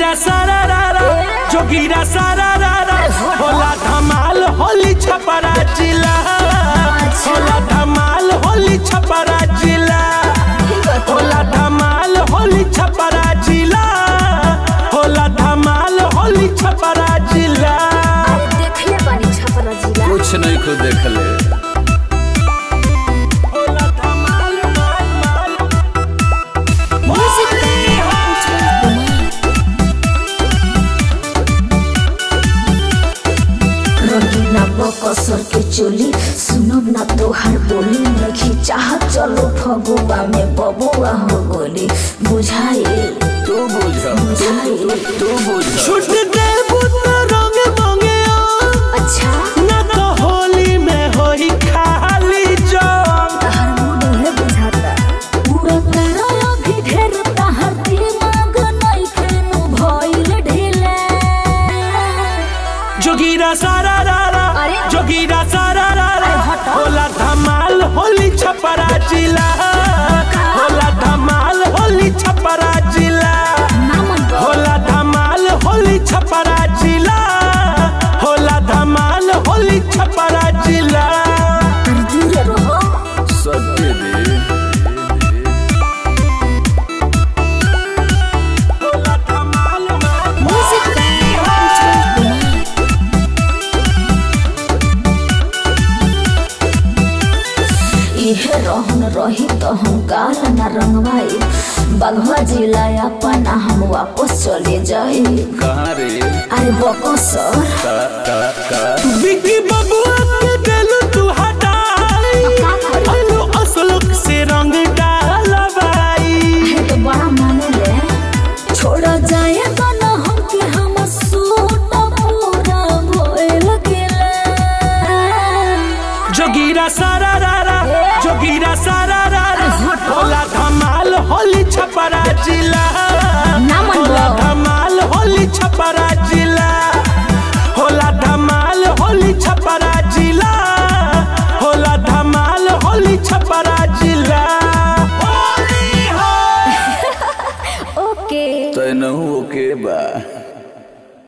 जोगीरा सारा रारा जोगीरा सारा रारा होला धमाल होली छपरा जिला होला धमाल होली छपरा जिला होला धमाल होली छपरा जिला होला धमाल होली छपरा जिला अरे देखले बानी छपरा जिला कुछ नहीं को देख ले होला धमाल माल माल म्यूजिक रंगीला बकसर के चोली सुनब ना तोहार बोली नहीं चाहत चलो फगुआ में बबुआ हो गोली बुझाई तू बुझ बुझाई तू बुझ छुट दे बुत रंग मंगे अच्छा ना तो होली में होई खाली जंग तहर मूड है बुझाता पूरा करो अभी ढेर तहर दिमाग नहीं फेनु भइल ढीला जोगीरा सारा रारा अरे। जोगीरा सारा रारा अरे हटो। होला धमाल होली छपरा जिला होला धमाल होली छपरा जिला ना मन बा। होला धमाल होली छपरा जिला होला धमाल होली छपरा जिला अरे दूर रहो सत्य दे होला धमाल म्यूजिक इहे रहन रही तो हम काल न रंगवाई बगवा जिला अपना हम वापस चले जाए कहाँ रे अरे बको सर का का का विकी बबुआ के दिल तू हटाई का करी? अनु असलुक से रंग डालवाई है तो बड़ा माने ले छोड़ा जाए तो न हम के हम सूट पूरा भइल गेला जोगीरा सारा रारा जोगीरा सारा रारा अरे हटो। होला धमाल होली छप